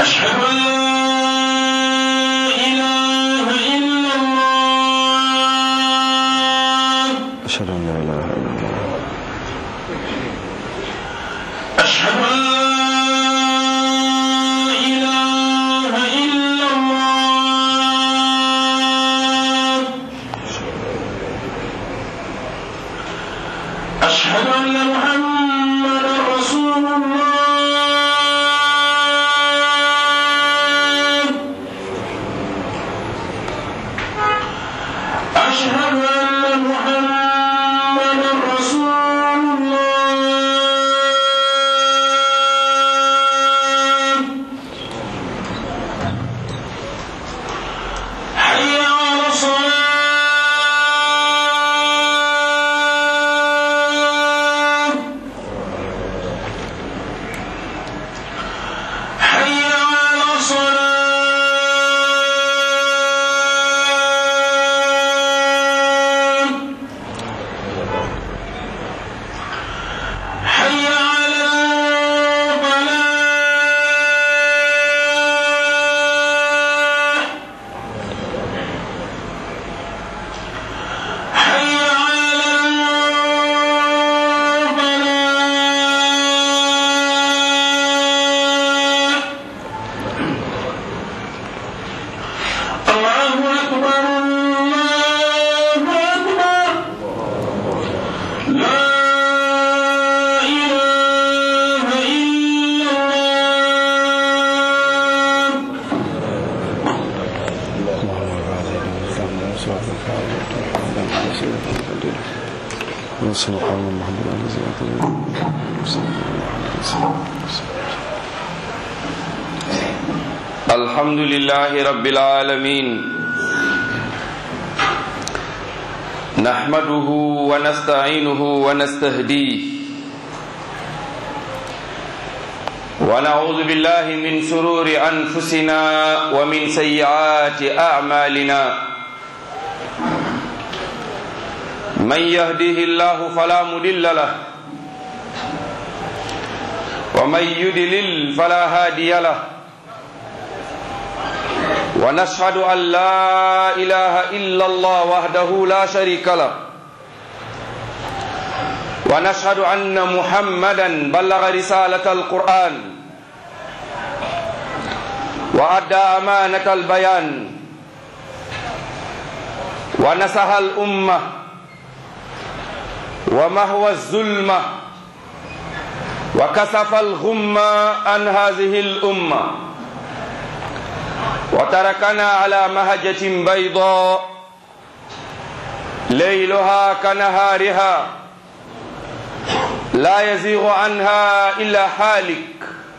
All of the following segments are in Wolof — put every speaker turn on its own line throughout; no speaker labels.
أشهد أن لا إله إلا الله
أشهد أن لا إله إلا الله
أشهد أن لا إله إلا الله أشهد أن محمدا رسول الله أشهد أن محمدا رسول الله حي على الصلاة حي على الصلاة حي على الفلاح حي على الفلاح الله أكبر الله أكبر لا إله إلا الله
اللهم بارك لنا وارحمنا وسعنا وعافنا وعافنا وسلم وبارك ونصر قوم محمد الذي أعطنا
الحمد لله رب العالمين نحمده ونستعينه ونستهديه ونعوذ بالله من شرور أنفسنا ومن سيئات أعمالنا من يهده الله فلا مضل له ومن يدلل فلا هادي له ونشهد أن لا إله إلا الله وحده لا شريك له ونشهد أن محمدا بلغ رسالة القرآن وأدى أمانة البيان ونصح الأمة ومهوى الظلمة وكسف الغمة عن هذه الأمة وتركنا على مهجة بيضاء ليلها كنهارها لا يزيغ عنها إلا حالك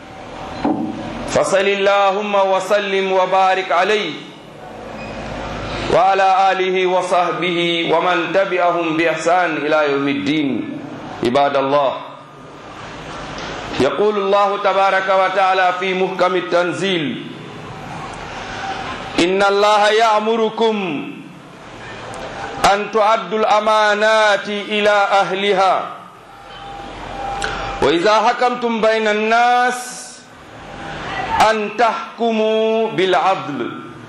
فصل اللهم وسلم وبارك عليه وعلى آله وصحبه ومن تبعهم بإحسان إلى يوم الدين عباد الله يقول الله تبارك وتعالى في محكم التنزيل إن الله يأمركم أن تعدوا الأمانات إلى أهلها وإذا حكمتم بين الناس أن تحكموا بالعدل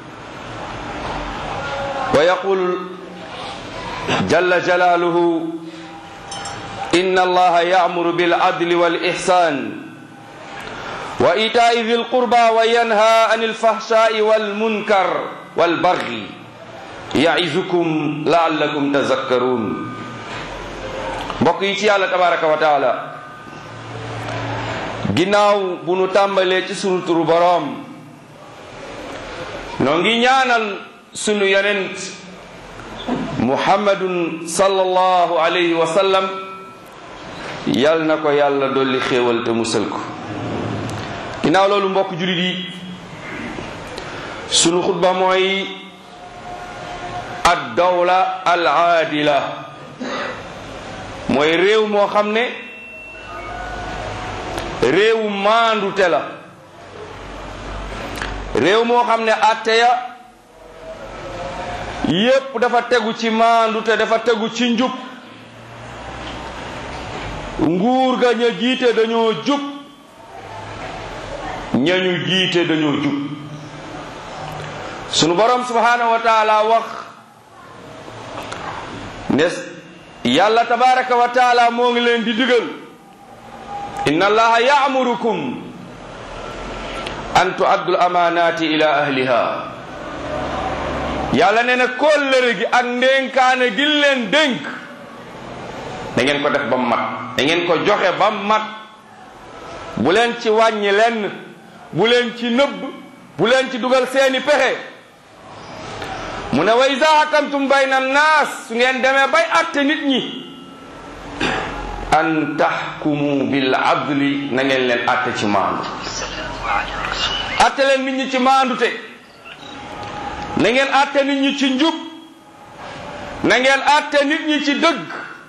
ويقول جل جلاله إن الله يأمر بالعدل والإحسان وإيتاء ذي القربى وينهى عن الفحشاء والمنكر والبغي يعظكم لعلكم تذكرون mbokk yi ci yàlla tabaraka wa taala ginnaaw bu nu tàmbalee ci sunu turu boroom noo ngi ñaanal sunu yonent muhammadun sallallahu alayhi wa sallam yal na ko yàlla dolli xéewal te musal ko ginnaaw loolu mbokk julit yi sunu xutba mooy ad dawla al aadila mooy réew moo xam ne réewu maandute la réew moo xam ne atte ya yépp dafa tegu ci maandute dafa tegu ci njub nguur ga ña jiite dañoo jub ñañu jiite dañoo jub sunu borom subhanahu wa taala wax ne yàlla tabaraka wa taala moo ngi leen di digal inna allaha ya'murukum an tu'addu al-amanati ila ahliha yàlla nee na kóllëre gi ak ndénkaane gi leen dénk da ngeen ko def ba mu mat da ngeen ko joxe ba mu mat bu leen ci wàññi lenn bu leen ci nëbb bu leen ci dugal seeni pexe mu ne wa iza hakamtum bayna naas su ngeen demee bay atte nit ñi an tahkumu bil adli na ngeen leen atte ci maandu atte leen nit ñi ci maandute na ngeen atte nit ñi ci njub na ngeen atte nit ñi ci dëgg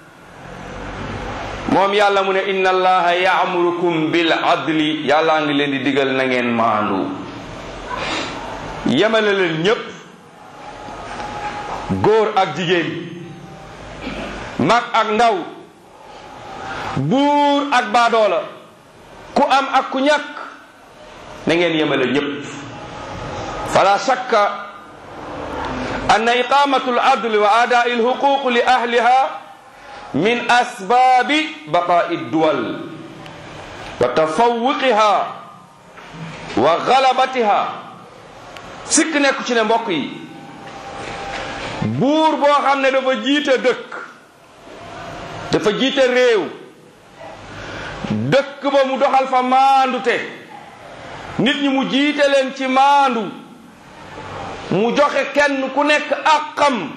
moom yàlla mu ne inna allaha yaamurukum bil adli yàllaa ngi leen di digal na ngeen maandu yemale leen ñépp góor ak jigéen mag ak ndaw buur ak baadoola ku am ak ku ñàkk na ngeen yemale ñépp fala shakka anna iqamatu al adl wa adaa'i al huquq li ahliha min asbaabi baqaa'i duwal wa tafawuqiha wa galabatiha sikk nekku ci ne mbokk yi buur boo xam ne dafa jiite dëkk dafa jiite réew dëkk ba mu doxal fa maandute nit ñi mu jiite leen ci maandu mu joxe kenn ku nekk àqam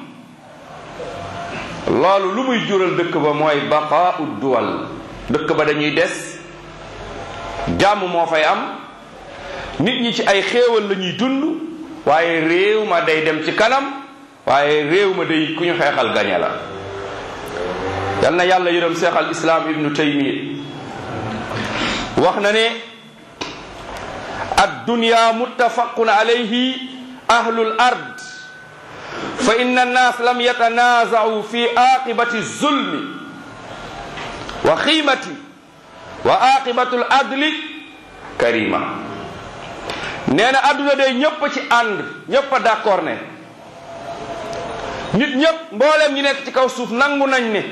loolu lu muy jural dëkk ba mooy baqaau duwal dëkk ba dañuy des jàmm moo fay am nit ñi ci ay xéewal la ñuy dund waaye réew ma day dem ci kanam waaye réew ma day ku ñu xeexal gañe la yal na yàlla yërëm seex al islaam ibnu taymiya wax na ne addunya muttafaqun alayhi ahlul ard fa inna annas lam yatanazau fi aqibati zulmi wa xiimati wa aqibatu l adli karima nee na adduna day ñëpp ci ànd ñëpp a d'accord ne nit ñëpp mboolem ñi nekk ci kaw suuf nangu nañ ne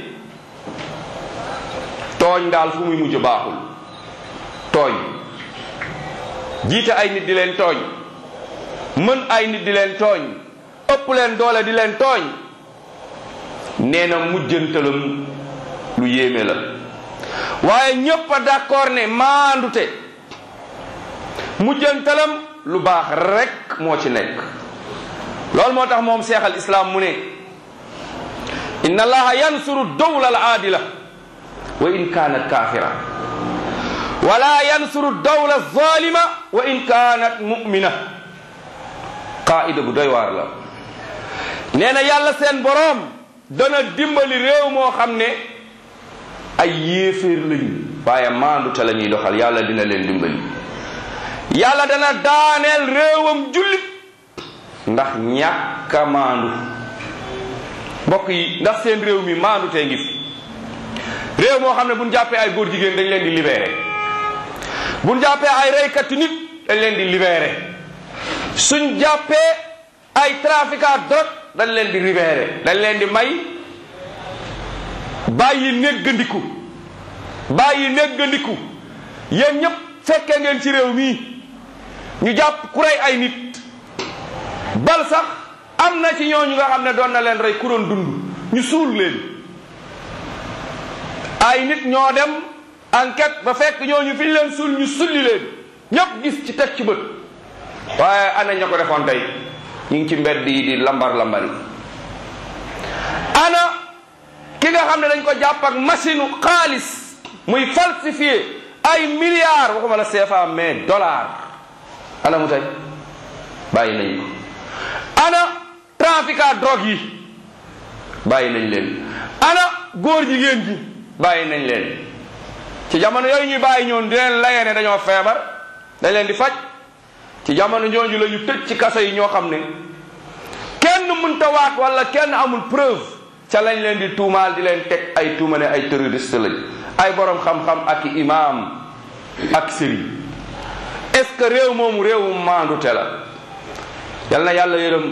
tooñ daal fu muy mujj baaxul tooñ jiite ay nit di leen tooñ mën ay nit di leen tooñ ëpp leen doole di leen tooñ nee na mujjantalam lu yéeme la waaye ñépp a d'accord ne maandute mujjantalam lu baax rekk moo ci nekk loolu moo tax moom seex al islaam mu ne inna allaha yansuru dawla al aadila wa in kaanat kaafira wala yansuru dawla zalima wa in kaanat mu'mina qaida bu doy waar la nee na yàlla seen boroom dana dimbali réew moo xam ne ay yéeféer lañu waaye maandu te la ñuy doxal yàlla dina leen dimbali yàlla dana daaneel réewam jullit ndax ñàkk a maandu mbokk yi ndax seen réew mi maandu tee ngi fi réew moo xam ne buñ jàppee ay góor jigéen dañ leen di libéré buñ jàppee ay reykati nit dañ leen di libéré suñ jàppee ay trafiquant drogue dañ leen di libéré dañ leen di may bàyyi néggandiku bàyyi néggandiku yéen ñëpp fekkee ngeen ci réew mii ñu jàpp ku rey ay nit bal sax am na ci ñooñu nga xam ne doon na leen rey ku doon dund ñu suul leen ay nit ñoo dem enquête ba fekk ñooñu fi ñu leen suul ñu sulli leen ñëpp gis ci teg ci bët waaye ana ña ko defoon tey ñu ngi ci mbedd yi di lambar lambari ana ki nga xam ne dañ ko jàpp ak machine xaalis muy falsifié ay milliards waxuma la CFA mais dollar ana mu tey bàyyi nañ ko ana trafiquant drogue yi bàyyi nañ leen ana góor jigéen ji bàyyi nañ leen ci jamono yooyu ñuy bàyyi ñoon di leen layee ne dañoo feebar dañ leen di faj ci jamono ñooñu la ñu tëj ci kaso yi ñoo xam ne kenn mënta waat wala kenn amul preuve ca lañ leen di tuumaal di leen teg ay tuuma ne ay terroriste lañ ay borom xam-xam ak i imaam ak sëriñ est ce que réew moomu réewum maandute la yal na yàlla yërëm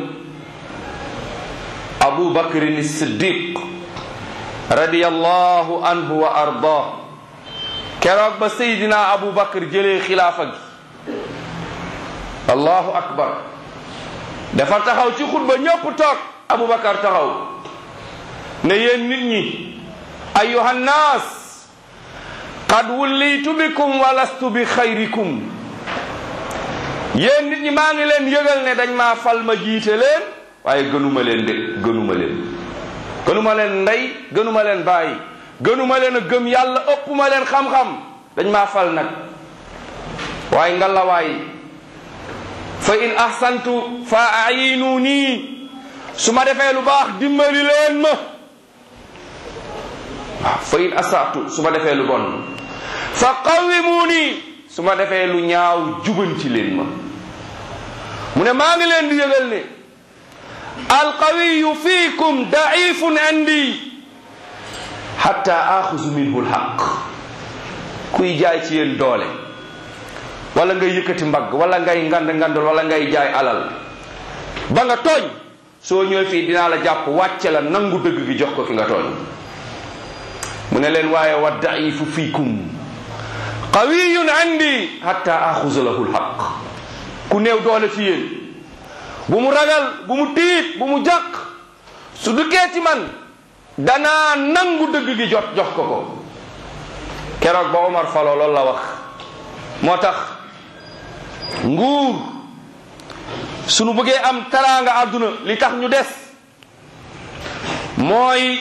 abu bakrin siddiq radiyallahu anhu wa arda keroog ba seydina abu bakr jëlee xilaafa gi allahu akbar dafa taxaw ci xutba ñëpp toog abu bakar taxaw ne yéen nit ñi ayuha nnaas qad wullitu bikum wa lastu bi xayrikum yéen nit ñi maa ngi leen yëgal ne dañ maa fal ma jiite leen waaye gënuma leen de gënuma leen gënuma leen ndey gënuma leen bàyyi gënuma leen a gëm yàlla ëppuma leen xam-xam dañ maa fal nag waaye ngalawaay fa in ahsantu fa ayinu nii su ma defee lu baax dimbali leen ma waaw fa in asatu su ma defee lu bon fa qawimu nii su ma defee lu ñaaw jubanti leen ma mu ne maa ngi leen di yëgal ne alqawiyu fiikum daifun indi hatta axuzu minhu lxaq kuy jaay ci yéen doole wala ngay yëkkati mbagg wala ngay ngand ngandal wala ngay jaay alal ba nga tooñ soo ñëwee fii dinaa la jàpp wàcce la nangu dëgg gi jox ko ki nga tooñ mu ne leen waaye wa daifu fiikum qawiyun indi hatta axuza lahu lxaq ku néew doole ci yéen bu mu ragal bu mu tiit bu mu jàq su duggee ci man danaa nangu dëgg gi jot jox ko ko keroog ba Omar falo loolu la wax moo tax nguur sunu bëggee am taraanga àdduna li tax ñu des mooy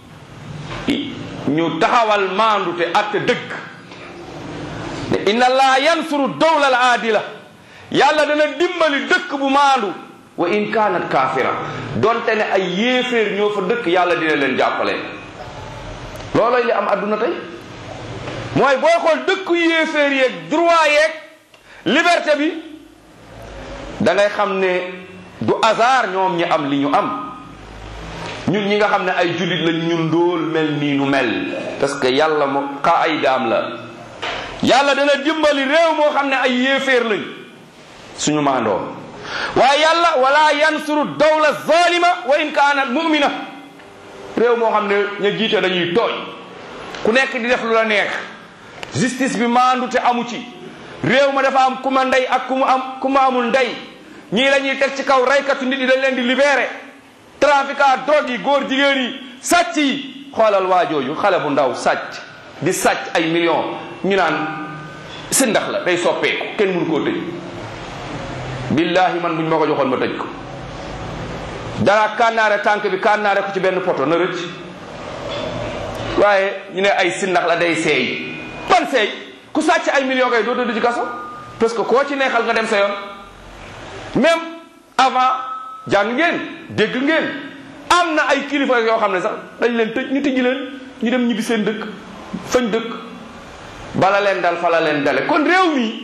ñu taxawal maandu te atte dëgg ne inna allaha yansuru dawla al aadila yàlla dana dimbali dëkk bu maandu wa in kaanat kaafira donte ne ay yéeféer ñoo fa dëkk yàlla dina leen jàppale looloy li am àdduna tey mooy booy xool dëkku yéeféer yeeg droit yeeg liberté bi da ngay xam ne du hasard ñoom ñi am li ñu am ñun ñi nga xam ne ay jullit lañ ñun ndóol mel nii nu mel parce que yàlla moo xa ay daam la yàlla dana dimbali réew moo xam ne ay yéeféer lañ suñu maandoo waaye yàlla wala yansuru dawla zalima wa in kaanat mumina réew moo xam ne ña jiite dañuy tooñ ku nekk di def lu la neex justice bi maandu te amu ci réew ma dafa am ku ma ndey ak ku mu am ku ma amul ndey ñii la ñuy teg ci kaw raykatu nit yi dañ leen di libéré trafiquant drogue yi góor jigéen yi sàcc yi xoolal waa jooju xale bu ndaw sàcc di sàcc ay millions ñu naan si ndax la day soppeeku kenn mënu koo tëj billahi man buñ ma ko joxoon ma tëj ko dara kànnaare tànk bi kànnaare ko ci benn poto na rëcc waaye ñu ne ay sindax la day seey ban seey ku sàcc ay millions kay doo tëdd ci kaso parce que koo ci neexal nga dem sa yoon même avant jàng ngeen dégg ngeen am na ay kilifa yoo xam ne sax dañ leen tëj ñu tëj leen ñu dem ñibbi seen dëkk fañ dëkk bala leen dal fa la leen dale kon réew mi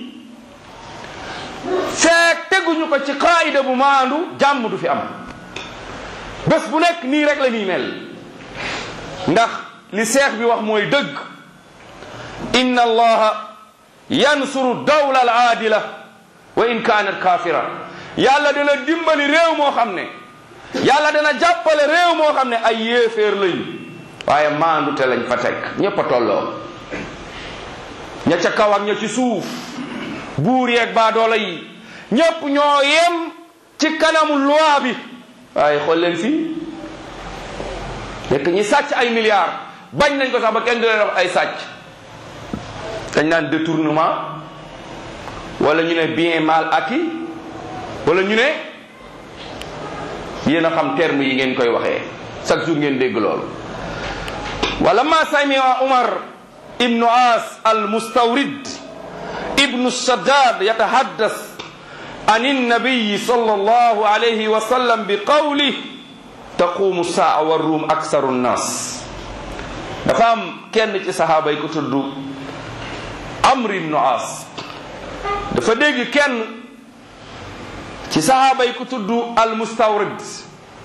feek teguñu ko ci qaayida bu maandu jàmm du fi am bés bu nekk nii rek la ñuy mel ndax li seex bi wax mooy dëgg inna allaha yansuru dawla al aadila wa in kaanat kaafira yàlla dana dimbali réew moo xam ne yàlla dana jàppale réew moo xam ne ay yéeféer lañ waaye maandu te lañ fa teg ñépp a tolloo ña ca kaw ak ña ci suuf buur yeeg baadoola yi ñépp ñoo yem ci kanamu loi bi waaye xool leen fii nekk ñi sàcc ay milliards bañ nañ ko sax ba kenn du leen wax ay sàcc dañ naan détournement wala ñu ne bien mal acquis wala ñu ne yéen a xam terme yi ngeen koy waxee chaque jour ngeen dégg loolu wala ma samia umar ibnu as al mustawrid ibnu saddad yatahaddas عن النبي صلى الله عليه وسلم بقوله تقوم الساعة والروم أكثر الناس dafa am kenn ci saxaaba yi ko tudd Amr ibn As dafa dégg kenn ci saxaaba yi ko tudd al mustawrid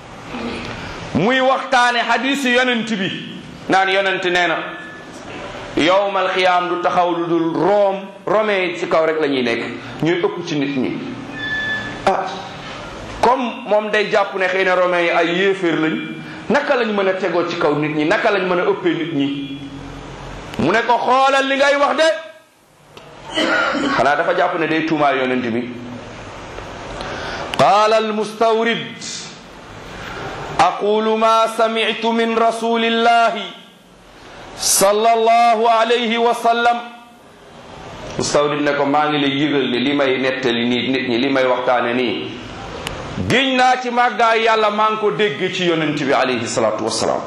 muy waxtaane xadiisi yonent bi naan yonent nee na yowmal xiyaam du taxaw lu dul room romee ci kaw rek la ñuy nekk ñuy ëpp ci nit ñi ah comme moom day jàpp ne xëy na romain yi ay yéeféer lañ naka lañ mën a tegoo ci kaw nit ñi naka lañ mën a ëppee nit ñi mu ne ko xoolal li ngay wax de xanaa dafa jàpp ne day tuumaal yonent bi qaala almustawrid aqulu ma sami'tu min rasulillahi sallallahu alayhi wa sallam mustawrid ne ko maa ngi lay yëgal ne li may nettali nii nit ñi li may waxtaane nii giñ naa ci màggaay yàlla maa ngi ko dégg ci yonent bi alayhi salatu wasalaam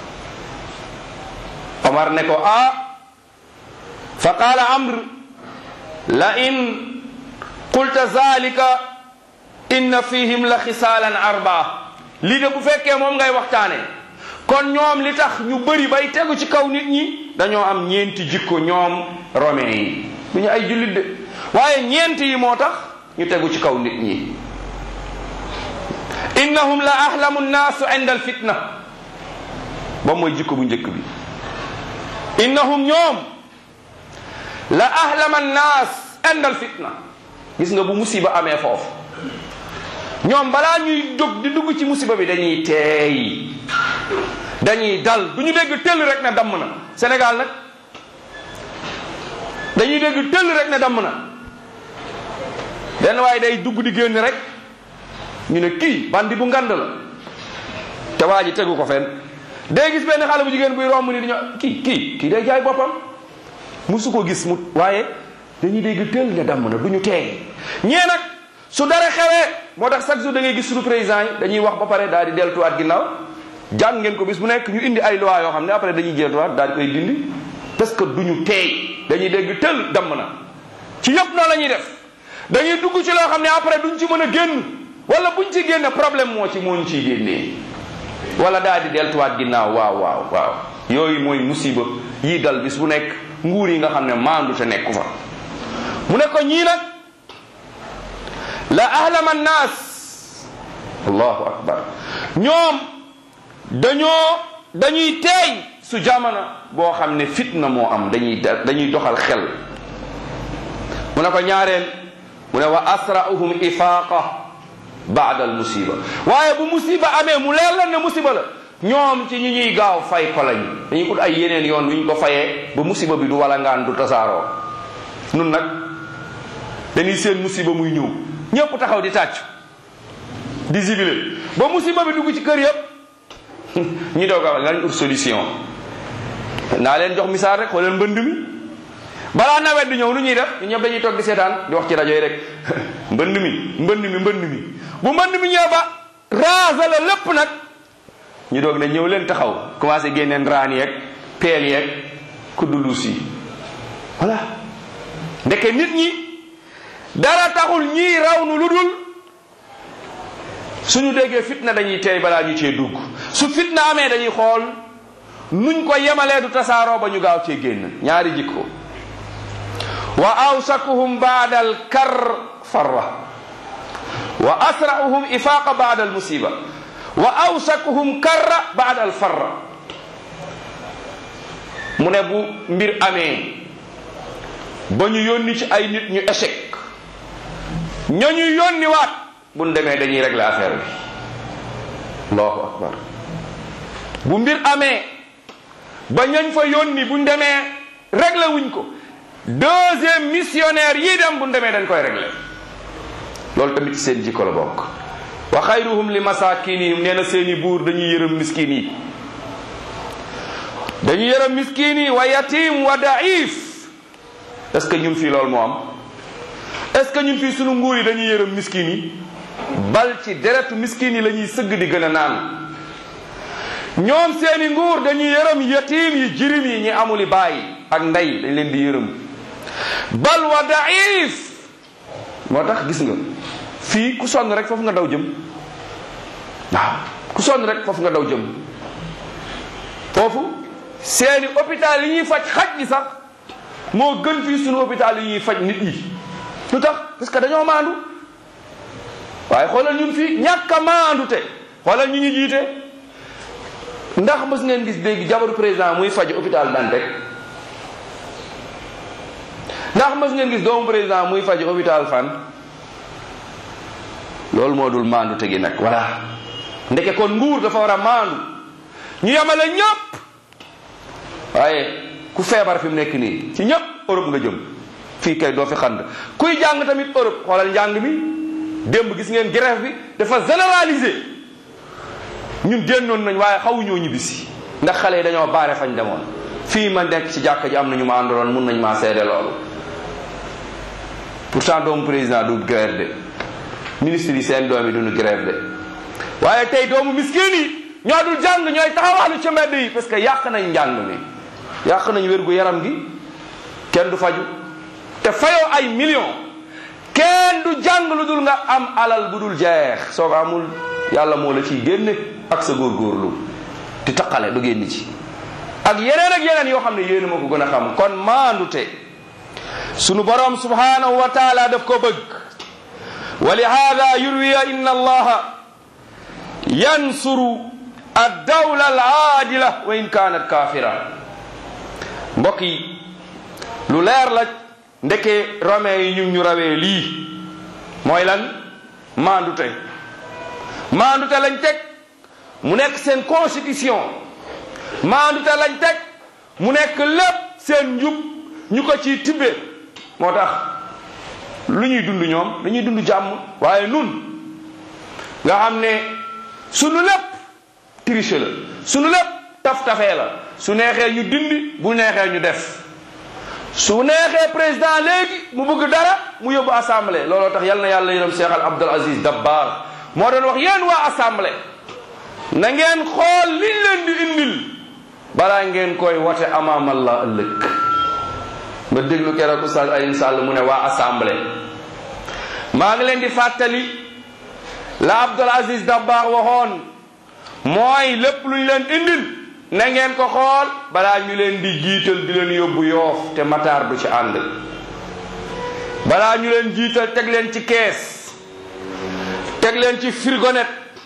omar ne ko ah fa qaala amr la in qulta zalika inna fihim la xisaalan arbaa lii de bu fekkee moom ngay waxtaane kon ñoom li tax ñu bëri bay tegu ci kaw nit ñi dañoo am ñeenti jikko ñoom romain yi du ñu ay jullit de waaye ñeenti yi moo tax ñu tegu ci kaw nit ñi innahum la ahlamu nnaasu inda alfitna ba mooy jikko bu njëkk bi innahum ñoom la ahlama nnaas inda alfitna gis nga bu musiba amee foofu ñoom balaa ñuy jóg di dugg ci musiba bi dañuy teey dañuy dal du ñu dégg tëll rek ne damm na Sénégal nag dañuy dégg tëll rek ne damm na benn waaye day dugg di génn rek ñu ne kii bandi bu ngand la te waa ji tegu ko fenn day gis benn xale bu jigéen buy romb ni di ñoo kii kii kii day jaay boppam musu ko gis mu waaye dañuy dégg tëll ne damm na du ñu teey ñee nag su dara xewee moo tax chaque jour da ngay gis suñu président yi dañuy wax ba pare daal di deltuwaat ginnaaw jàng ngeen ko bis bu nekk ñu indi ay loi yoo xam ne après dañuy deltuwaat daal di koy dindi parce que du ñu teey dañuy dégg tël damm na ci yëpp noonu la ñuy def dañuy dugg ci loo xam ne après duñ ci mën a génn wala buñ ci génne problème moo ci moo ñu ciy génnee wala daal di deltuwaat ginnaaw waaw waaw waaw yooyu mooy musiba yii dal bis bu nekk nguur yi nga xam ne maandu te nekku fa mu ne ko ñii nag la ahlama nnaas allahu akbar ñoom dañoo dañuy teey su jamono boo xam ne fitna moo am dañuy dañuy doxal xel mu ne ko ñaareel mu ne wa asra'uhum ifaqa baada al musiba waaye bu musiba amee mu leer lan ne musiba la ñoom ci ñi ñuy gaaw fay ko lañ dañuy ut ay yeneen yoon yu ñu ko fayee ba musiba bi du wala ngaan du tasaaroo nun nag dañuy seen musiba muy ñëw ñëpp taxaw di tàcc di zibilé ba musiba bi dugg ci kër yëpp ñi doog a lañ ut solution naa leen jox misaal rek xoolal mbënd mi balaa nawet di ñëw lu ñuy def ñu ñëpp dañuy toog di seetaan di wax ci rajo yi rek mbënd mi mbënd mi mbënd mi bu mbënd mi ñëw ba raasa la lépp nag ñu doog ne ñëw leen taxaw commencé génneen raan yeeg peel yeeg kuddu luus yi voilà ndeke nit ñi dara taxul ñii raw nu lu dul suñu déggee fitna dañuy teey balaa ñu cee dugg su fitna amee dañuy xool nuñ ko yemalee du tasaaroo ba ñu gaaw cee génn ñaari jikko wa awsakuhum baada al kar farra wa asra'uhum ifaqa baada al musiba wa awsakuhum karra baada al farra mu ne bu mbir amee ba ñu yónni ci ay nit ñu échec ña ñu yónni waat bu ñu demee dañuy régler affaire bi allahu akbar bu mbir amee ba ñañ fa yónni bu ñu demee régler wuñ ko deuxième missionnaire yii dem bu ñu demee dañ koy régler loolu tamit seen jikko la bokk wa xayruhum li masakinihim nee na seeni buur dañuy yërëm miskin yi dañuy yërëm miskin yi wa yatim wa daif est-ce que ñun fii loolu moo am est-ce que ñun fii sunu nguur yi dañuy yërëm miskin yi bal ci deretu miskin yi la ñuy sëgg di gën a naan ñoom seeni nguur dañuy yërëm yatim yi jirim yi ñi amuli baay ak ndey dañ leen di yërëm bal wa daif moo tax gis nga fii ku sonn rek foofu nga daw jëm waaw ku sonn rek foofu nga daw jëm foofu seeni hôpital yi ñuy faj xaj gi sax moo gën fii sunu hôpital yi ñuy faj nit yi lu tax parce que dañoo maandu waaye xoolal ñun fii ñàkk a maandu te xoolal ñu ñu jiite ndax mës ngeen gis dégg jabaru président muy faj hôpital Dantec ndax mës ngeen gis doomu président muy faj hôpital fan loolu moo dul maandu tegi nag voilà ndeke kon nguur dafa war a maandu ñu yemale ñëpp waaye ku feebar fi mu nekk nii ci ñëpp Europe nga jëm fii kay doo fi xand kuy jàng tamit Europe xoolal njàng mi démb gis ngeen grève bi dafa généralisé ñun génnoon nañ waaye xawuñoo ñibbisi ndax xale yi dañoo baare fañ demoon fii ma nekk ci jàkka ji am na ñu ma àndaloon mun nañ maa seede loolu pourtant doomu président du grève de ministre yi seen doom yi duñu grève de waaye tey doomu miskin yi ñoo dul jàng ñooy taxawaalu ci mbedd yi parce que yàq nañ njàng mi yàq nañ wérgu yaram gi kenn du faju te fayoo ay millions kenn du jàng lu dul nga am alal bu dul jeex soo ko amul yàlla moo la ciy génne ak sa góorgóorlu di taqale du génn ci ak yeneen ak yeneen yoo xam ne yéen ma ko gën a xam kon maandute sunu borom subhanahu wa taala daf ko bëgg wa li hada yurwiya inna allaha yansuru addawla al aadila wa in kanat kafira mbokk yi lu leer la ndeke romain yi ñu ñu rawee lii mooy lan maandute maandute lañ teg mu nekk seen constitution maandute lañ teg mu nekk lépp seen njub ñu ko ciy tibbe moo tax lu ñuy dund ñoom dañuy dund jàmm waaye nun nga xam ne sunu lépp triche la sunu lépp taf-tafee la su neexee ñu dindi bu neexee ñu def su neexee président léegi mu bëgg dara mu yóbbu assemblée looloo tax yal na yàlla yërëm Cheikh al Abdul Aziz Dabbar moo doon wax yéen waa assemblée na ngeen xool liñ leen di indil balaa ngeen koy wote amaam Allah ëllëg ma déglu keroog Oustaz Alioune Sall mu ne waa assemblée maa ngi leen di fàttali la Abdul Aziz Dabbar waxoon mooy lépp luñ leen indil na ngeen ko xool balaa ñu leen di jiital di leen yóbbu yoof te mataar du ci ànd balaa ñu leen jiital teg leen ci kees teg leen ci frigonet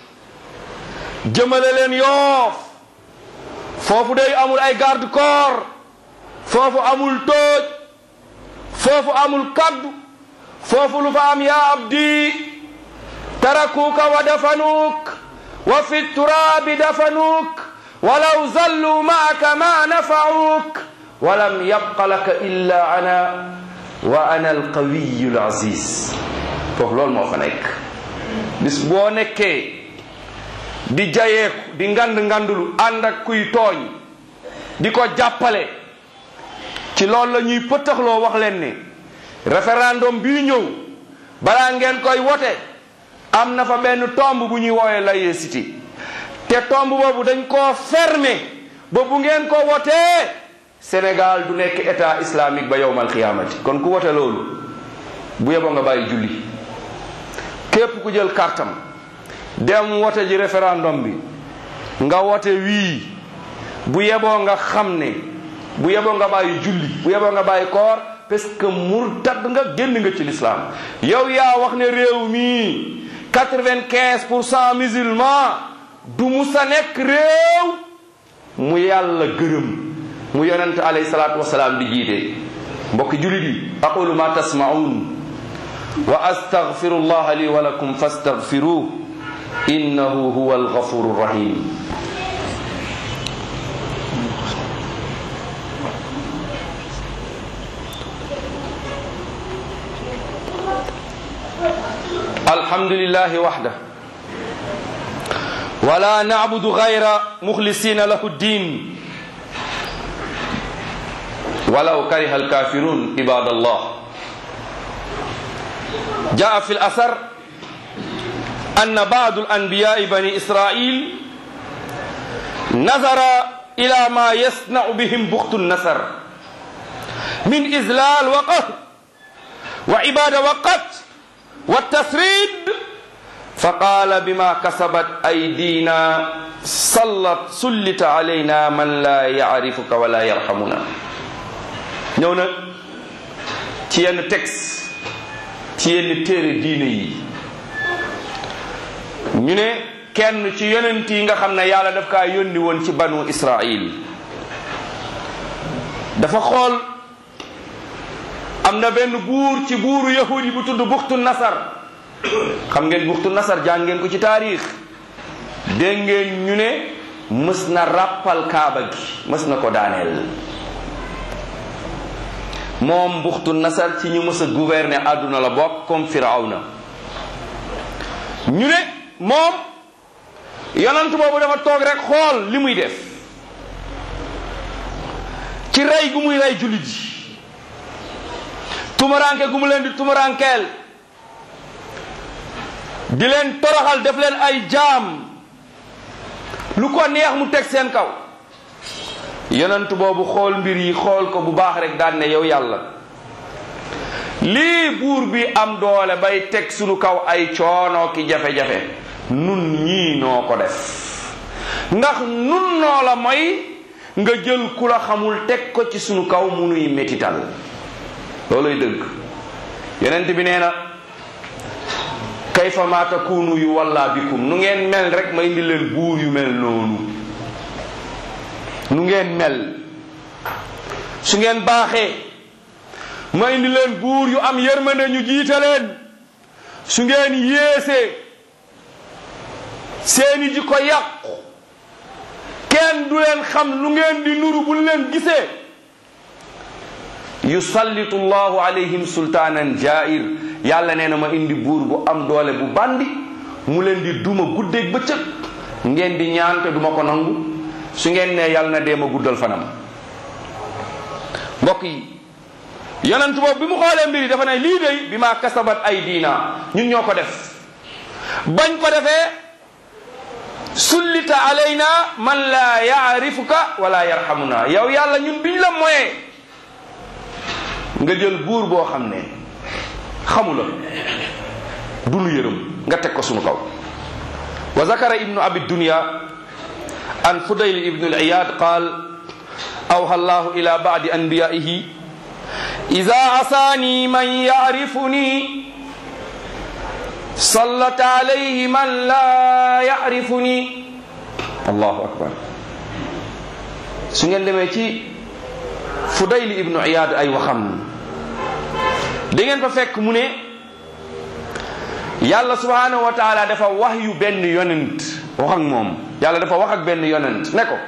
jëmale leen yoof foofu day amul ay garde corps foofu amul tooj foofu amul kaddu foofu lu fa am yaa abdi tarakuuka wa dafanuuk wa fi turaabi dafanuuk walaw zallu maaka ma nafacuuk walam yabqa laka illa ana wa ana alqawiyu alaziz foofu loolu moo fa nekk bis boo nekkee di jayeeku di ngand ngandulu ànd ak kuy tooñ di ko jàppale ci loolu la ñuy pëttaxloo wax leen ni référendum bii ñëw balaa ngeen koy wote am na fa benn tomb bu ñuy woowee laïcité te tomb boobu dañ koo fermer ba bu ngeen ko wotee Sénégal du nekk état islamique ba yowmal xiyaamati kon ku wote loolu bu yeboo nga bàyyi julli képp ku jël kartam dem wote ji référendum bi nga wote wii bu yeboo nga xam ne bu yeboo nga bàyyi julli bu yeboo nga bàyyi koor parce que murtad nga génn nga ci l'islam yow yaa wax ne réew mi quatre-vingt-quinze pour cent musulman du musa nekk réew mu yàlla gërëm mu yonent alayhi salaatu wasalaam di jiite mbokki julit yi aqulu ma tasmaun wa astaghfiru llaha li wa lakum fastaghfiruh innahu huwa alghafuru rahim الحمد لله وحده ولا نعبد غير مخلصين له الدين ولو كره الكافرون عباد الله جاء في الأثر أن بعض الأنبياء بني إسرائيل نظر إلى ما يصنع بهم بخت النصر من إذلال وقهر وعبادة وقت والتسريد فقال بما كسبت أيدينا سلط سلط علينا من لا يعرفك ولا يرحمنا ñëw na ci yenn texte ci yenn téere diine yi ñu ne kenn ci yonent yi nga xam ne yàlla daf kaa yónni woon ci banu Israil dafa xool am am na benn buur ci buuru yahudi bu tudd buxtu nasar xam ngeen buxtu nasar jàng ngeen ko ci taarix dégg ngeen ñu ne mës na ràppal kaaba gi mës na ko daaneel moom buxtu nasar ci ñu mës a gouverner àdduna la bokk comme firawna ñu ne moom yonant boobu dafa toog rek xool li muy def ci rey gu muy rey jullit yi tumaranke gu mu leen di tumarankeel di leen toroxal def leen ay jaam lu ko neex mu teg seen kaw yonent boobu xool mbir yi xool ko bu baax rek daan ne yow yàlla lii buur bi am doole bay teg sunu kaw ay coono ki jafe-jafe nun ñii noo ko def ndax nun noo la mooy nga jël ku la xamul teg ko ci sunu kaw mu nuy métital looluy dëgg yonent bi nee na kayfa ma takunu yu walla bikum nu ngeen mel rek ma indi leen buur yu mel noonu nu ngeen mel su ngeen baaxee ma indi leen buur yu am yërmande ñu jiite leen su ngeen yéesee seeni ji ko yàqu kenn du leen xam lu ngeen di nuru bu leen gisee yusallitu llahu alayhim sultaanan jair yàlla nee na ma indi buur bu am doole bu bandi mu leen di duma guddeeg bëccëg ngeen di ñaan te duma ko nangu su ngeen ne yàlla na dee ma guddal fanam mbokk yi yonent boobu bi mu xoolee mbir yi dafa ne lii day bi maa kasabat ay diina ñun ñoo ko def bañ ko defee sullita alayna man la yaarifuka wala yarhamuna yow yàlla ñun biñ la moyee nga jël buur boo xam ne xamula du nu yërëm nga teg ko sunu kaw wa zakara ibnu abi dunya an fudayl ibnu al-iyad qaal awha allahu ila ba'di anbiyaihi idha asani man ya'rifuni sallat alayhi man la ya'rifuni allahu akbar su ngeen demee ci fudayl ibnu iyad ay waxam da ngeen fa fekk mu ne yàlla subhanahu wa taala dafa wax yu benn yonent wax ak moom yàlla dafa wax ak benn yonent ne ko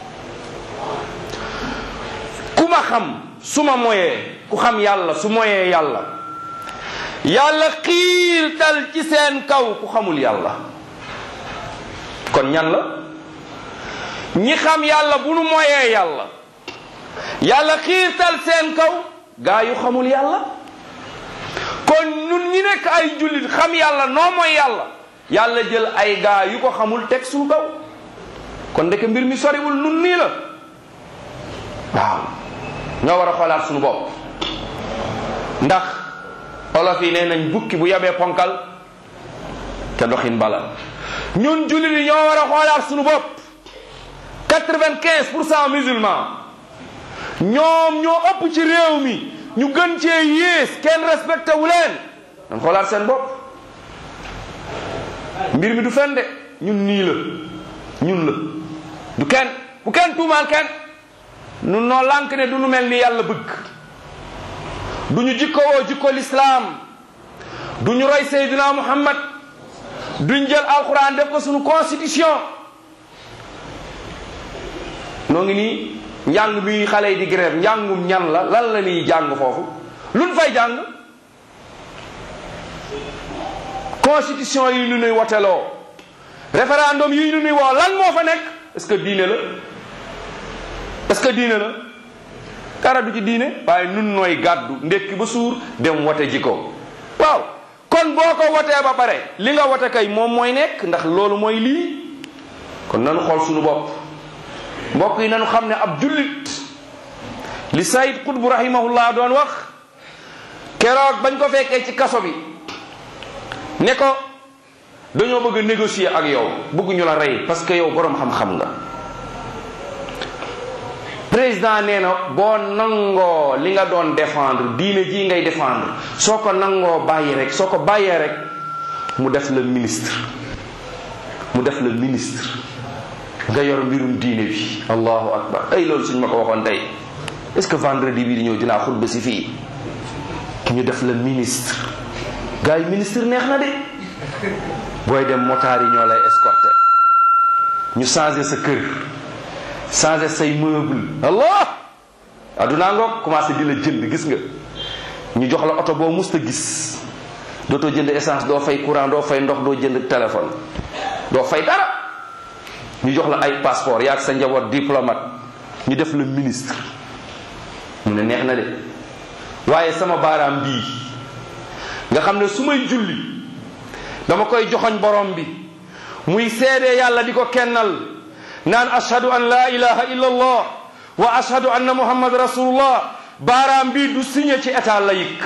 ku ma xam su ma moyee ku xam yàlla su moyee yàlla yàlla xiirtal ci seen kaw ku xamul yàlla kon ñan la ñi xam yàlla bu nu moyee yàlla yàlla xiirtal seen kaw gaa yu xamul yàlla kon ñun ñi nekk ay jullit xam yàlla noo mooy yàlla yàlla jël ay gaa yu ko xamul teg suñu kaw kon ndeke mbir mi soriwul nun nii la waaw ñoo war a xoolaat suñu bopp ndax olof yi nee nañ bukki bu yabee ponkal te doxin bala ñun jullit yi ñoo war a xoolaat suñu bopp quatre-vingt-quinze pour cent musulman ñoom ñoo ëpp ci réew mi ñu gën cee yées kenn respecté wu leen dañ xoolaat seen bopp mbir mi du fen de ñun nii la ñun la du kenn bu kenn tuumaal kenn nun noo lànk ne du nu mel ni yàlla bëgg du ñu jikkowoo jikko lislaam du ñu roy Seydina Muhammad duñ jël alquran def ko suñu constitution noo ngi nii njàng mi xale yi di grève njàngum ñan la lan la ñuy jàng foofu luñ fay jàng constitution yi ñu nuy woteloo référendum yi ñu nuy woo lan moo fa nekk est-ce que diine la est-ce que diine la dara du ci diine waaye nun nooy gàddu ndekki ba suur dem wote ji ko waaw kon boo ko wotee ba pare li nga wote kay moom mooy nekk ndax loolu mooy lii kon nanu xool suñu bopp mbokk yi nanu xam ne ab jullit li Saïd Qutb rahimahullah doon wax keroog bañ ko fekkee ci kaso bi ne ko dañoo bëgg a négocier ak yow bëgguñu la rey parce que yow boroom xam-xam nga président nee na boo nangoo li nga doon défendre diine ji ngay défendre soo ko nangoo bàyyi rek soo ko bàyyee rek mu def la ministre mu def la ministre nga yor mbirum diine bi allahu akbar ay loolu suñ ma ko waxoon tey est ce que vendredi bii di ñëw dinaa xutba si fii ki ñu def la ministre gars yi ministre neex na de booy dem motaar yi ñoo lay escorté ñu changé sa kër changé say meuble allah addunaa ngoog commencé di la jënd gis nga ñu jox la oto boo musta gis dootoo jënd essence doo fay courant doo fay ndox doo jënd téléphone doo fay dara ñu jox la ay passeport yaag sa njaboot diplomate ñu def la ministre mu ne neex na de waaye sama baaraam bii nga xam ne su may julli dama koy joxoñ borom bi muy seede yàlla di ko kennal naan ashhadu an la ilaha illa allah wa ashhadu anna muhammad rasulullah baaraam bi du signé ci état laïque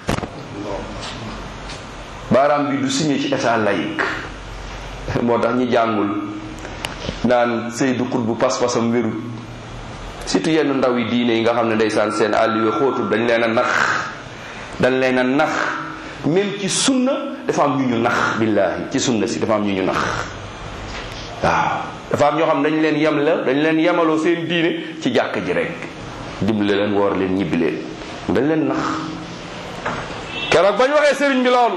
baaraam bi du signé ci état laïque moo tax ñi jàngul naan Seydou Xut bu pas-pasam wérul surtout yenn ndaw yi diine yi nga xam ne ndeysaan seen àll yu xóotul dañ leen a nax dañ leen a nax même ci sunna dafa am ñu ñu nax billaahi ci sunna si dafa am ñu ñu nax waaw dafa am ñoo xam dañ leen yem la dañ leen yemaloo seen diine ci jàkk ji rek dimbale leen woor leen ñibbi leen dañ leen nax keroog bañ waxee sëriñ bi loolu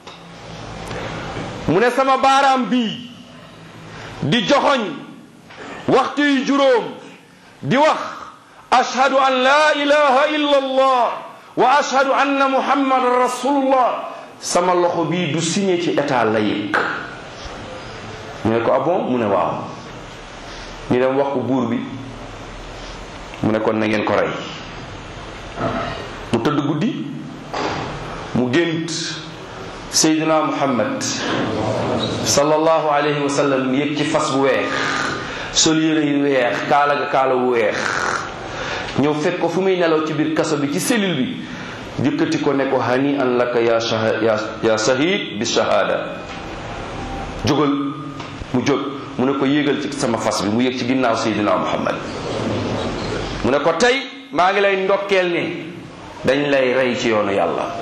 mu ne sama baaraam bii di joxoñ waxtu yu juróom di wax ashhadu an la ilaha illa allah wa ashhadu anna muhammadan rasulullah sama loxo bii du signé ci état laïque ñu ne ko ah bon mu ne waaw ñu dem wax ko buur bi mu ne kon na ngeen ko rey mu tëdd guddi mu gént seydina muhammad sallallahu alayhi wa sallam yëg ci fas bu weex sol yére yu weex kaala ga kaala bu weex ñëw fekk ko fu muy nelaw ci biir kaso bi ci cellule bi jëkkati ko ne ko hani an laka ya shaha ya ya shahid bi shahada jógal mu jóg mu ne ko yéegal ci sama fas bi mu yéeg ci ginnaaw seydina muhammad mu ne ko tey maa ngi lay ndokkeel ni dañ lay rey ci yoonu yàlla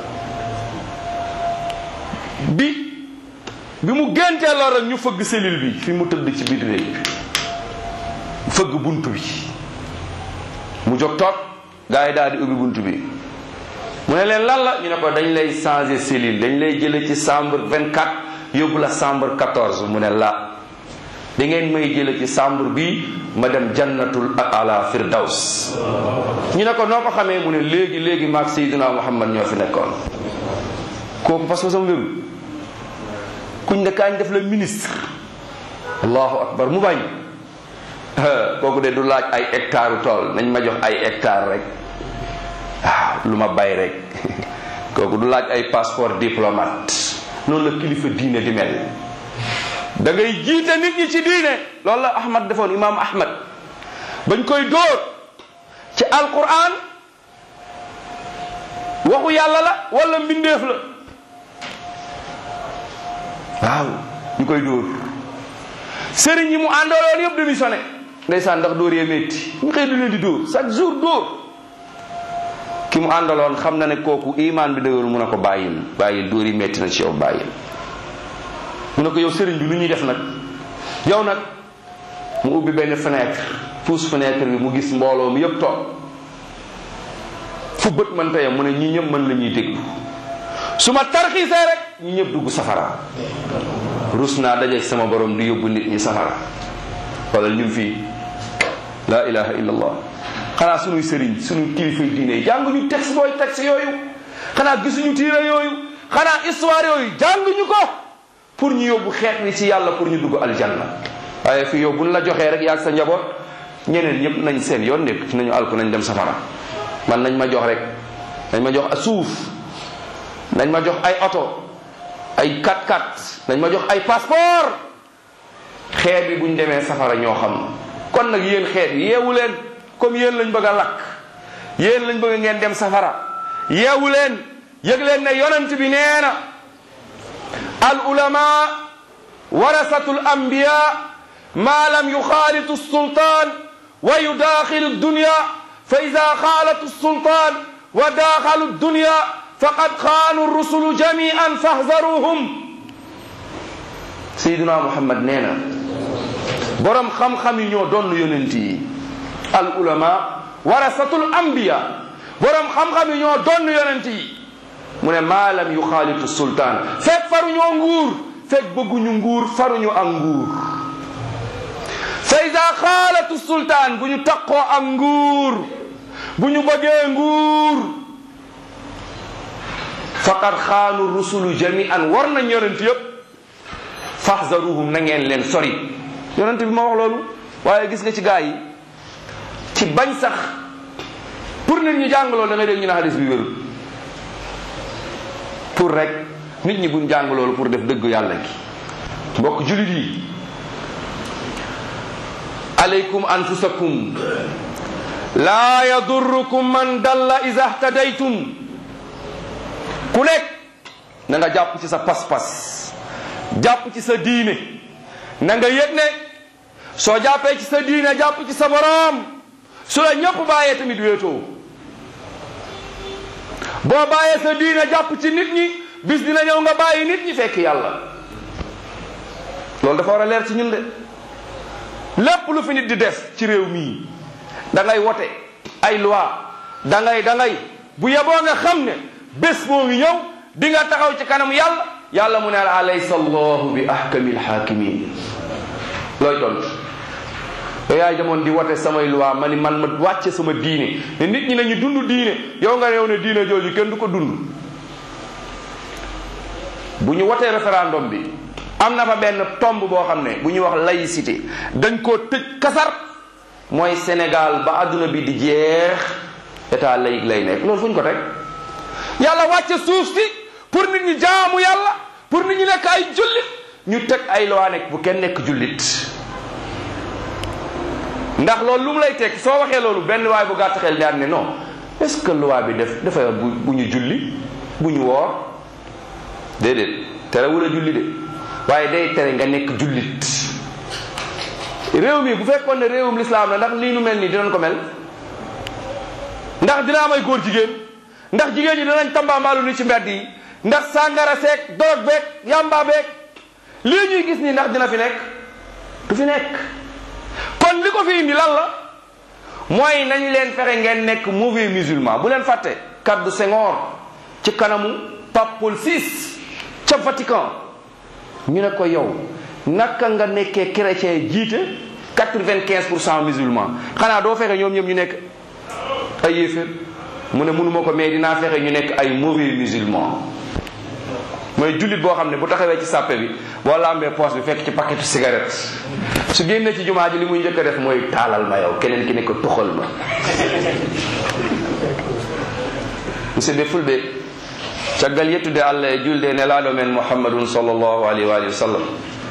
bi bi mu géntee lor rek ñu fëgg cellule bi fi mu tëdd ci biir néeg bi fëgg bunt bi mu jóg toog gars yi daal di ubbi bunt bi mu ne leen lan la ñu ne ko dañ lay changer cellule dañ lay jële ci chambre 24 yóbbu la chambre 14 mu ne la da ngeen may jële ci chambre bi ma dem jannatul ala firdaws ñu ne ko noo ko xamee mu ne léegi léegi maag Seydina Muhammad ñoo fi nekkoon kooku parce que sama wéru kuñ ne kaañ def la ministre allahu akbar mu bañ kooku de du laaj ay hectare tool nañ ma jox ay hectare rek waaw lu ma bay rek kooku du laaj ay passeport diplomate noonu la kilifa diine di mel da ngay jiite nit ñi ci diine loolu la ahmad defoon imam ahmad bañ koy dóor ci alquran waxu yàlla la wala mbindeef la waaw ñu koy dóor sëriñ yi mu àndaloon yëpp démissionné ndeysaan ndax dóor yee métti ñu xëy du leen di dóor chaque jour dóor ki mu àndaloon xam na ne kooku imaan bi dëgëru mu ne ko bàyyil bàyyil dóor yi métti na ci yow bàyyil mu ne ko yow sëriñ bi lu ñuy def nag yow nag mu ubbi benn fenêtre pousse fenêtre bi mu gis mbooloo mi yëpp toog fu bët mën teyam mu ne ñi ñëpp mën la ñuy déglu su ma tarxiisee rek ñi ñëpp dugg safara rus naa dajeeg sama borom di yóbbu nit ñi safara xoolal ñun fii la ilaha illa allah xanaa sunuy sëriñ sunu kilifay diine yi jànguñu texte booy texte yooyu xanaa gisuñu tiire yooyu xanaa histoire yooyu jànguñu ko pour ñu yóbbu xeet wi ci yàlla pour ñu dugg aljanna waaye fii yow buñ la joxee rek yaag sa njaboot ñeneen ñëpp nañ seen yoon nekk ci nañu alku nañ dem safara man nañ ma jox rek nañ ma jox a suuf nañ ma jox ay oto ay 4x4 nañ ma jox ay passeport xeet bi buñ demee safara ñoo xam kon nag yéen xeet yi yeewu leen comme yéen lañ bëgg a lakk yéen lañ bëgg ngeen dem safara yeewu leen yëg leen ne yonent bi nee na al ulama warasatu al anbiya ma lam yuxaalitu sultaan wa yudaaxilu dunya fa ida xaalatu sultaan wa daaxalu dunya faqad xaanu rusulu jamian fahzaruhum sayyiduna muhammad nee na borom xam-xam yi ñoo doon yonent yi al ulama warasatul anbiya borom xam-xam yi ñoo doon yonent yi mu ne maalam yu xaalitu sultaan fekk faruñoo nguur fekk bëgguñu nguur faruñu ak nguur fa ida xaalatu sultaan bu ñu taqoo ak nguur bu ñu bëggee nguur faqad xaanu rusulu jamian war nañ yonent yëpp faxzaruhum na ngeen leen sori yonent bi ma wax loolu waaye gis nga ci gaa yi ci bañ sax pour nit ñi jàng loolu da ngay dégg ñu ne hadis bi wérul pour rek nit ñi buñ jàng loolu pour def dëgg yàlla gi mbokk julit yi alaykum anfusakum laa yadurrukum man dalla iza htadaytum ku nekk na nga jàpp ci sa pas-pas jàpp ci sa diine na nga yëg ne soo jàppee ci sa diine jàpp ci sa boroom su la ñëpp bàyyee tamit wéetoo boo bàyyee sa diine jàpp ci nit ñi bis dina ñëw nga bàyyi nit ñi fekk yàlla loolu dafa war a leer ci ñun de lépp lu fi nit di def ci réew mii da ngay wote ay loi da ngay da ngay bu yeboo nga xam ne bés moo ngi ñëw di nga taxaw ci kanam yàlla yàlla mu ne la alaysa allahu bi ahkamil hakimin looy tontu yow yaay demoon di wote samay loi ma ni man ma wàcce sama diine ne nit ñi nañu dund diine yow nga réew ne diine jooju kenn du ko dund bu ñu wotee référendum bi am na fa benn tomb boo xam ne bu ñuy wax laïcité dañ koo tëj kasar mooy Sénégal ba adduna bi di jeex état laïque lay nekk loolu fu ñu ko teg yàlla wàcce suuf si pour nit ñi jaamu yàlla pour nit ñi nekk ay jullit ñu teg ay loi nekk bu kenn nekk jullit ndax loolu lu mu lay teg soo waxee loolu benn waay bu gàtt xel daan ne non est-ce que loi bi def dafa bu bu ñu julli bu ñu woor déedéet terewul a julli de waaye day tere nga nekk jullit réew mi bu fekkoon ne réewum lislaam la ndax lii nu mel nii dinañ ko mel ndax dina am ay góor jigéen ndax jigéen ñi dinañ tambaambaalu ni ci mbedd yi ndax sàngara seek dorog beek yamba beek lii ñuy gis nii ndax dina fi nekk du fi nekk kon li ko fi indi lan la mooy nañ leen fexe ngeen nekk mauvais musulman bu leen fàtte kaddu Senghor ci kanamu Pape Paul VI ca Vatican ñu ne ko yow naka nga nekkee chrétien jiite quatre-vingt-quinze pour cent musulman xanaa doo fexe ñoom ñoom ñu nekk ay yéeféer mu ne mënuma ko mais dinaa fexe ñu nekk ay mauvais musulman mooy jullit boo xam ne bu taxawee ci sàppe bi boo lambee poche bi fekk ci paquetu cigarette su génnee ci jumaa ji li muy njëkk a def mooy taalal ma yow keneen ki ne ko tuxal ma musidɓe fulɓe caggal yettude allah e julde e nelaɗo men mouhammadun sallllahu alayhi wa alihi wa sallam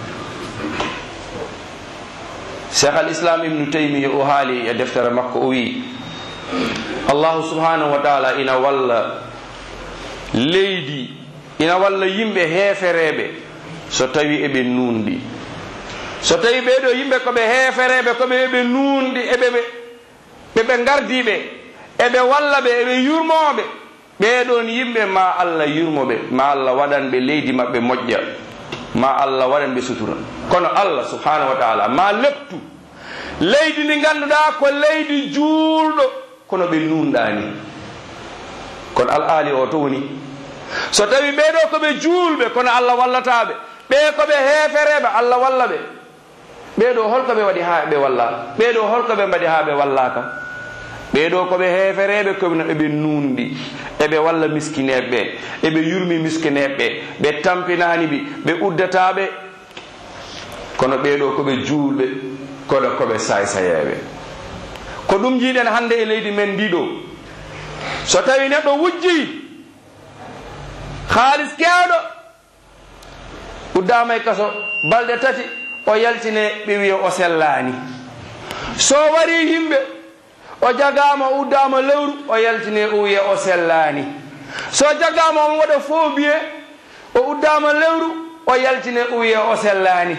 cheikh al islam ibnu taymiya o haali e deftere makko o wi allahu subhanahu wa taala ina walla leydi ina walla yimɓe heefereɓe so tawi eɓe nundi so tawi ɓeɗo yimɓe koɓe heefereɓe koɓe eɓe nundi eɓe ɓeɓe gardiɓe eɓe walla ɓe eɓe yurmoɓe ɓeɗon yimɓe ma allah yurmoɓe ma allah waɗanɓe leydi maɓɓe moƴƴa ma allah waɗanɓe sutura kono allah subhanahu wa taala ma leptu leydi ndi ganduɗa ko leydi juulɗo kono ɓe nunɗani kono al aali o to woni so tawi ɓeɗo koɓe juulɓe kono allah wallataɓe ɓe koɓe heefereɓe allah walla ɓe ɓeɗo holko ɓe waɗi ha ɓe walla ɓeɗo holko ɓe mbaɗi ha ɓe wallaka ɓeɗo koɓe heefereɓe kono eɓe nundi eɓe walla miskineɓe ɓe eɓe yurmi miskineɓe ɓe ɓe tampinani ɓi ɓe uddataɓe kono ɓeɗo koɓe juulɓe kono koɓe saysayeɓe ko ɗum jiiɗen hande e leydi men ndiɗo so tawi neɗɗo wujji haalis kewɗo uddama e kaso balɗe tati o yaltine ɓe wiya o sellani so wari yimɓe o jagama o uddama lewru o yaltine o wiya o sellani so jagama omo waɗa faux biye o uddama lewru o yaltine o wiya o sellani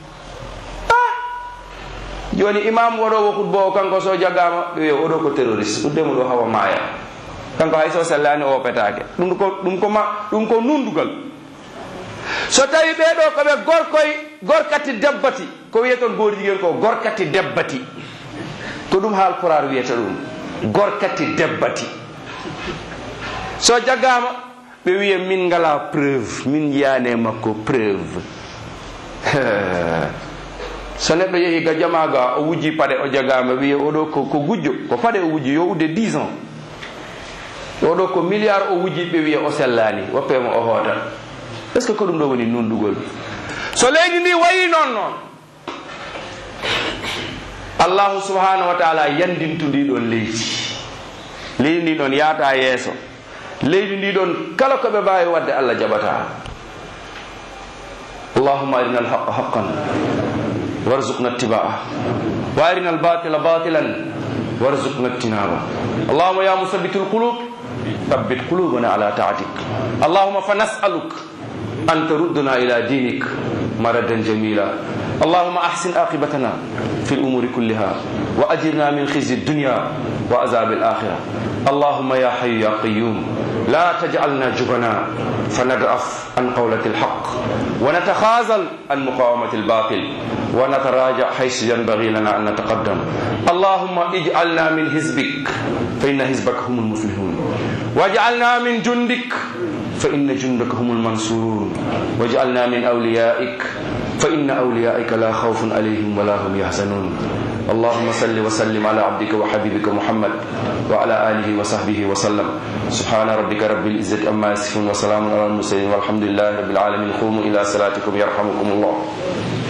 ah joni imam waɗowo hutba o kanko so jagama ɓe wiya oɗo ko terroriste uddemo ɗo hawa maaya kanko hay so sellani o petake ɗum ko ɗum ko ma ɗum ko nundugal so tawi ɓeɗo koɓe gorkoy gorkati debbati ko wiyeton goori jiguen ko gorkati debbati ko ɗum haal porar wiyata ɗum gorkati debbati so jaggama ɓe wiya min ngala preuve min yiyanema ko preuve so neɗɗo yehi ga jamaga o wujji paɗe o jagama wiya oɗo ko ko gujjo ko paɗe o wujji yo udde 10 ans oɗo ko milliard o wujji ɓe wiya o sellani woppema o hoota est ce que ko ɗum ɗo woni nundugol so leydi ndi wayi noon noon allahu subhanahu wa taala yandintu ndi ɗon leydi leydi ndi ɗon yaata yeeso leydi ndi ɗon kala ko ɓe mbawi wadde allah jaɓata allahuma arina alhaqa haqan warzuqna ittibaa wa arina albatila batilan warzuqna ijtinaba allahuma ya musabbitu alqulub ثبت قلوبنا على طاعتك اللهم فنسألك أن تردنا إلى دينك مردا جميلا اللهم أحسن عاقبتنا في الأمور كلها وأجرنا من خزي الدنيا وعذاب الآخرة اللهم يا حي يا قيوم لا تجعلنا جبنا فنضعف عن قولة الحق ونتخاذل عن مقاومة الباطل ونتراجع حيث ينبغي لنا أن نتقدم اللهم اجعلنا من حزبك فإن حزبك هم المفلحون واجعلنا من جندك فإن جندك هم المنصورون واجعلنا من أوليائك فإن أوليائك لا خوف عليهم ولا هم يحزنون اللهم صل وسلم على عبدك وحبيبك محمد وعلى آله وصحبه وسلم سبحان ربك رب العزة أما يصفون وسلام على المرسلين والحمد لله رب العالمين قوموا إلى صلاتكم يرحمكم الله